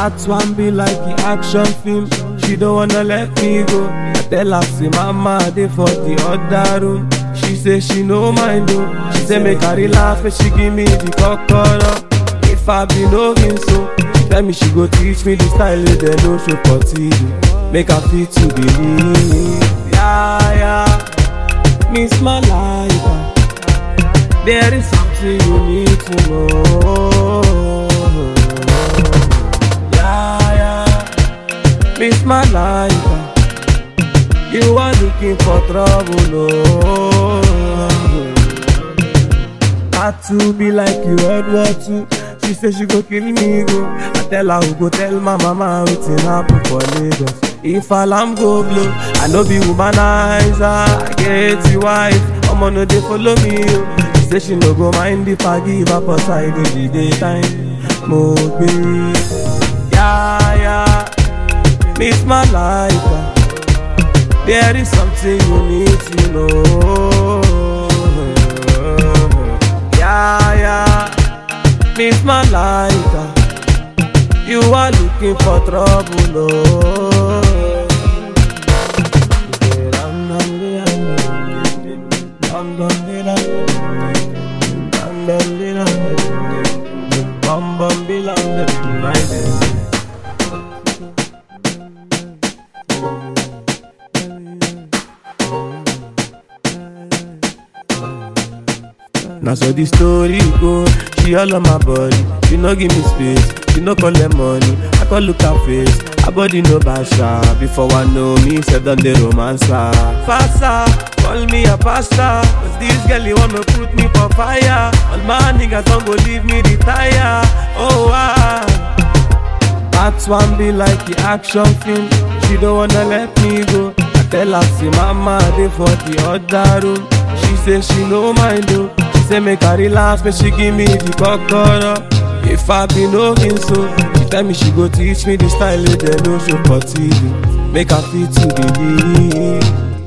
That one be like the action film. She don't wanna let me go. I tell her, say, Mama, I dey for the other room. She say she no mind though. She say make her relax, but she give me the kokoro. If I be knowing so, she tell me she go teach me the style wey dem no show for TV. Make her fit to believe. Yeah, yeah, miss my life. ah. There is something you need to know. Yeah, yeah, miss my life. ah. You are looking for trouble, oh. Had to be like you World War Two. She say she go kill me, go. I tell her who go tell my mama wetin happen for Lagos. If alarm go blow, I no be womanizer. I get you wife, Omo no dey follow me, oh. She say she no go mind if I give up her side in the daytime. Mo gbe, yeah, yeah, miss my life. ah. There is something you need to know. Yeah, yeah, miss my life. ah. You are looking for trouble, oh. Bum bum be like Now so the story go, she all on my body. She no give me space, she no collect money. I call look her face, her body no basha. Before I know me, said on the romance. Faster, call me a pastor. Cause this girl you wanna put me for fire. All my niggas don't go leave me retire. Oh ah. That one be like the action film. She don't wanna let me go. I tell her, say, Mama, they for the other room. She say she no mind though. She say make her relax, but she give me the kokoro. If I be knowing so, she tell me she go teach me the style wey dem no show for TV. Make her fit to believe.